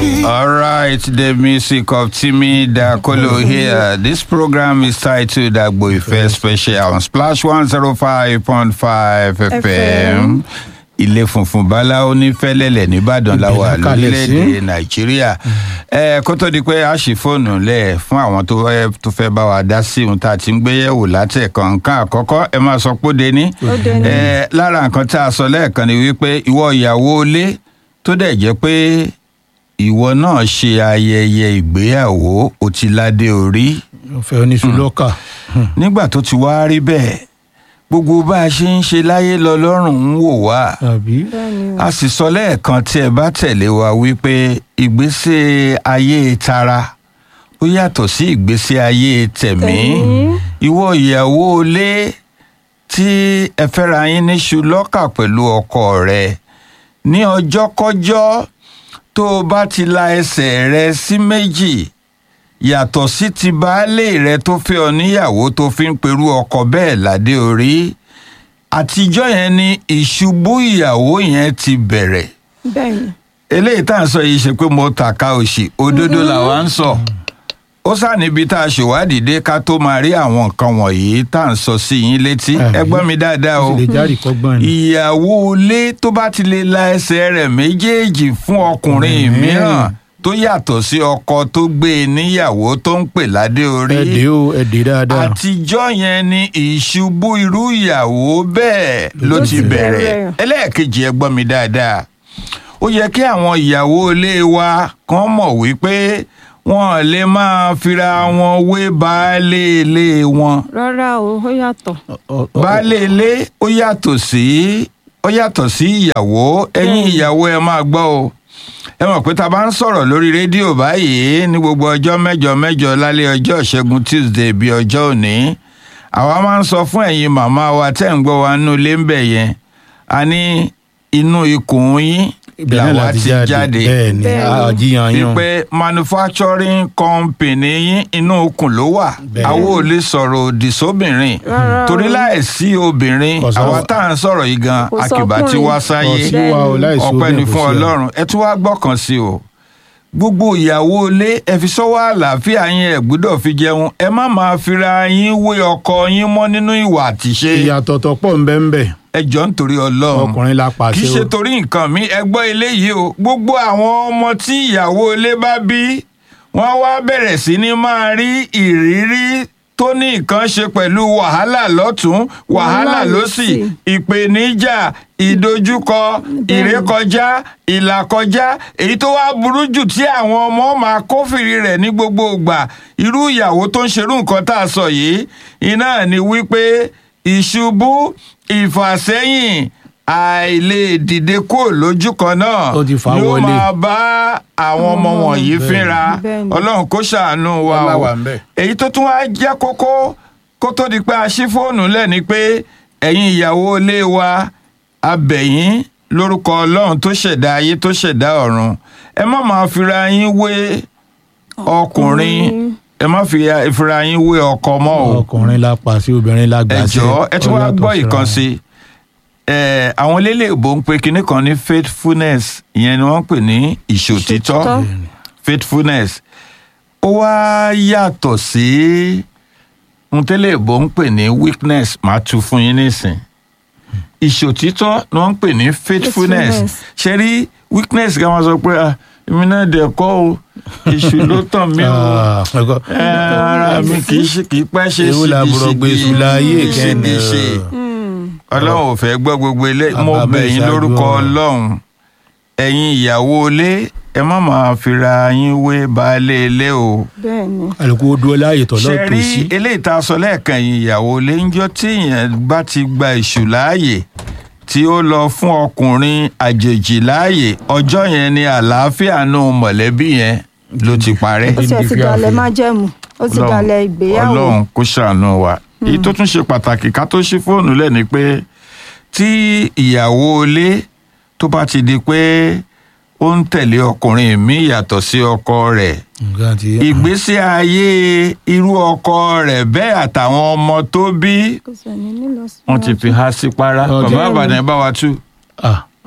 All right, the music of Timmy Dakolo here. This program is titled Agbo Ife Special on Splash 105.5 FM. Ilé funfun báláwo ní Fẹ́lẹ́lẹ̀ nìbàdàn la wà Ibẹ̀ la kalẹ̀ sí. lórílẹ̀‐èdè Nàìjíríà. Ẹ kó tó di pé a ṣì fóònù lẹ̀ fún àwọn tó fẹ́ tó fẹ́ bá wa dá sí ohun tá a ti ń gbé yẹ̀wò látẹ̀kọ̀ nǹkan àkọ́kọ́ ẹ máa sọ pé ó dé ní. Ó dé ní. Ẹ lára nǹkan tá a sọ lẹ́ẹ̀kan ni wípé ìwọ ìyàwó ilé tó dẹ̀ jẹ́ pé ìwọ náà ṣe ayẹyẹ ìgbéyàwó o ti ládé orí ọ̀fẹ́ oníṣu lọ́kà. nígbà tó ti wá rí bẹ́ẹ̀ gbogbo bá a ṣe ń ṣe láyé lọ lọ́rùn ń wò wá àbí bẹ́ẹ̀ni o. a sì sọ lẹ́ẹ̀kan tí ẹ bá tẹ̀lé wa wípé ìgbésí ayé tara ó yàtọ̀ sí ìgbésí ayé tẹ̀mí Tẹ̀mí. ìwọ ìyàwó ilé tí ẹ fẹ́ra yín níṣu lọ́kà pẹ̀lú ọkọ rẹ ní ọjọ́kọ́jọ́ tó o bá ti la ẹsẹ̀ rẹ sí méjì yàtọ̀ sí ti baálé rẹ tó fẹ́ ọ níyàwó tó fi ń perú ọkọ bẹ́ẹ̀ ládé orí àtijọ́ yẹn ni ìṣubú ìyàwó yẹn ti bẹ̀rẹ̀ bẹ́ẹ̀ni. eléyìí tá à ń sọ yìí ṣe pé mo tàka òṣì òdodo làwa ń sọ ó sá níbi tá a ṣèwádìí dé ká tó máa rí àwọn nǹkan wọ̀nyí tá à ń sọ sí yín létí Àbí? ẹ gbọ́ mi dáadáa ó o sì lè járì kọ́gbọ́n ni. ìyàwó ilé tó bá ti lè la ẹsẹ̀ rẹ̀ méjèèjì fún ọkùnrin Mhm. mìíràn tó yàtọ̀ sí ọkọ tó gbé e níyàwó tó ń pè ládé orí ẹ̀dẹ́ o ẹ̀dẹ́ dáadáa. àtijọ́ yẹn ni ìṣubú irú ìyàwó bẹ́ẹ̀ ló Ló ti ti bẹ̀rẹ̀ bẹ̀rẹ̀. ẹlẹ́ẹ̀kejì ẹ gbọ́ mi dáadáa ó yẹ kí àwọn ìyàwó ilé wa kan mọ̀ wípé wọn lè máa fira wọn wé baálé ilé wọn rárá o ó yàtọ̀. Ọ- ọ- baálé ilé ó yàtọ̀ sí ó yàtọ̀ sí ìyàwó ẹ̀yin Bẹ́ẹ̀ni. ìyàwó ẹ máa gbọ́ o ẹ mọ̀ pé tá a bá ń sọ̀rọ̀ lórí rédíò báyìí ní gbogbo ọjọ́ mẹ́jọ mẹ́jọ lálẹ́ ọjọ́ ìṣẹ́gun tuesday bíi ọjọ́ òní àwa máa ń sọ fún ẹ̀yin màmá wa tẹ́ ń gbọ́ wa nínú ilé ń bẹ̀ yẹn a ní inú ikùn yín ibẹ̀ náà làwa láti ti jáde jáde bẹ́ẹ̀ ni Bẹ́ẹ̀ ni. àjíyàn yàn. wípé manufacturing company yín inú okùn ló wà Bẹ́ẹ̀. àwọn ò lè sọ̀rọ̀ òdì sóbìnrin Rárá o. torí láìsí obìnrin Kò sọ- àwa tá à ń sọ̀rọ̀ yìí gan Kò akìbá tí sọkùnrin. wá Kò sáyé sí wa o láìsí ọpẹ́ obìnrin ni kò fún sí wa. ọlọ́run ẹ tún wá gbọ́kàn sí o gbogbo ìyàwó ilé ẹ fi sọ́wọ́ àlàáfíà yín ẹ gbọ́dọ̀ fi jẹun ẹ má máa fira yín wé ọkọ yín mọ́ nínú ìwà àtìṣe ìyàtọ̀ tó pọ̀ ń bẹ́ ń bẹ̀ ẹ jọ ń torí ọlọ́run ọkùnrin la kì í pàṣẹ ṣe o. torí nǹkan mi ẹ gbọ́ eléyìí o gbogbo àwọn ọmọ tí ìyàwó ilé bá bí wọ́n wá bẹ̀rẹ̀ sí ní máa rí ìrírí tó ní nǹkan ṣe pẹ̀lú wàhálà lọ́tún wàhálà Wàhálà lósì lósì. ìpèníjà ìdojúkọ ìrékọjá ìlàkọjá èyí tó wá burú jù tí àwọn ọmọ máa kófìrí rẹ̀ ní gbogbo ìgbà irú ìyàwó tó ń ṣerú nǹkan tá a sọ yìí iná ni wípé ìṣubú ìfàsẹ́yìn àìlè dìde kúrò lójú kan náà Ó ti fà á yóò wọlé. máa bá àwọn ọmọ wọ̀nyí Bẹ́ẹ̀ni. fínra Bẹ́ẹ̀ni. ọlọ́run kó ṣàánú wa Ọlá o wà ń bẹ̀. èyí tó tún wá jẹ́ kókó kó tó di pé a ṣí fóònù lẹ̀ ni pé ẹ̀yin ìyàwó ilé wa abẹ̀yìn lórúkọ ọlọ́run tó ṣẹ̀dá ayé tó ṣẹ̀dá ọ̀run ẹ má máa fira yín wé ọkùnrin ẹ má fi- fira yín wé ọkọ mọ́ o ọkùnrin la pàṣẹ obìnrin la ẹ gbàṣẹ. jọ̀ọ́ ẹ tún Ó wá yàtọ̀ gbọ́ síra ìkan wọn. sí ẹ àwọn eléléèbó ń pe kinní kan ní faithfulness ìyẹn ni wọ́n ń pè ní ìṣòtítọ́ Ìṣòtítọ́. faithfulness ó wá yàtọ̀ sí ohun tẹ́lẹ̀bó ń pè ní weakness máa tu fún yín nísìn ìṣòtítọ́ ni wọ́n ń pè ní faithfulness Faithfulness. ṣe rí weakness kan wọ́n sọ pé "Ah, èmi náà dẹ̀ kọ́ o èṣù ló tàn mí o Ah, ẹ̀kọ́. ẹ, ara mi kì í ṣe kì í pẹ́ ṣe Èwo làbúrò gbé èṣù láyé kẹ́ni ṣe Mm. ọlọ́run ò fẹ́ gbọ́ gbogbo ilé mo Bàbá bẹ̀ yín ìṣáájú lórúkọ ọ̀rọ̀. ọlọ́run ẹ̀yin ìyàwó ilé ẹ má máa fira yín wé baálé ilé o bẹ́ẹ̀ni. àlùkò ó dúró láàyè tọ̀ ṣe lọ́ọ̀ tó rí sí. eléyìí tá a sọ lẹ́ẹ̀kan yìí ìyàwó ilé ń jọ tí èèyàn bá ti gba èṣù láàyè tí ó lọ fún ọkùnrin àjèjì láàyè ọjọ́ yẹn ni àlàáfíà nù mọ̀lẹ́bí yẹn ló ti parẹ́ ó tiẹ̀ ti dalẹ̀ májẹ̀mú ó ti Ọlọ́run- dalẹ̀ ìgbéyàwó. ọlọ́run kó ṣàánú wa èyí tó tún ṣe pàtàkì ká tó ṣí fóònù lẹ̀ ni pé tí ìyàwó ilé tó bá ti di pé ó ń tẹ̀lé ọkùnrin míì yàtọ̀ sí ọkọ rẹ̀ nǹkan ti ìgbésí ayé irú ọkọ rẹ̀ bẹ́ẹ̀ àtàwọn ọmọ tó bí kò sẹ́ni nílọ sí wọ́n ti fi há sí para Ọjọ́- bàbá àbàdàn ẹ bá wa tú ah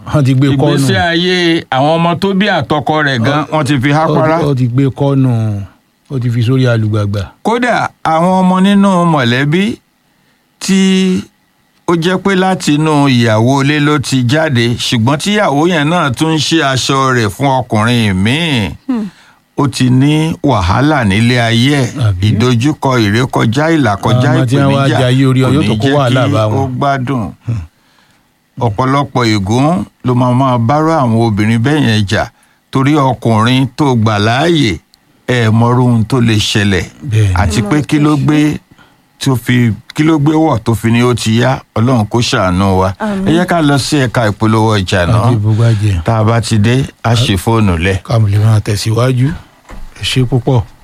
wọ́n ti gbé kọ́nù ìgbésí ayé àwọn ọmọ tó bí àtọkọ rẹ̀ gan wọ́n ti fi hápárá ó ti gbé kọ́nù ó ti fi sórí alùgbàgbà kódà àwọn ọmọ nínú mọ̀lẹ́bí tí ó jẹ́ pé láti inú ìyàwó ilé ló ti jáde ṣùgbọ́n tíyàwó yẹn náà tún ń ṣe aṣọ rẹ̀ fún ọkùnrin míì ó ti ní wàhálà nílé ayé ẹ̀ Àbí? ìdojúkọ ìrékọjá ìlàkọjá Àwọn tí wọ́n wá ìpèníjà jayé orí ọ kò yóò ní tó kó jẹ́ wàhálà kí bá ó wọn. gbádùn ọ̀pọ̀lọpọ̀ ègún ló máa máa bárò àwọn obìnrin bẹ́ẹ̀ yẹn jà torí ọkùnrin tó gbà láàyè ẹ̀ mọ́rú ohun tó lè ṣẹlẹ̀ bẹ́ẹ̀ ni àti pé kí ló gbé tó fi kí ló gbé wọ̀ tó fi ní ó ti yá ọlọ́run kó ṣàánú wa Àmín. ẹ jẹ́ ká lọ sí ẹ̀ka ìpolówó ọjà náà àti ìbúgbàjẹ́ tá a bá ti dé a ṣe fóònù lẹ̀. ká lè máa tẹ̀síwájú ẹ ṣe púpọ̀.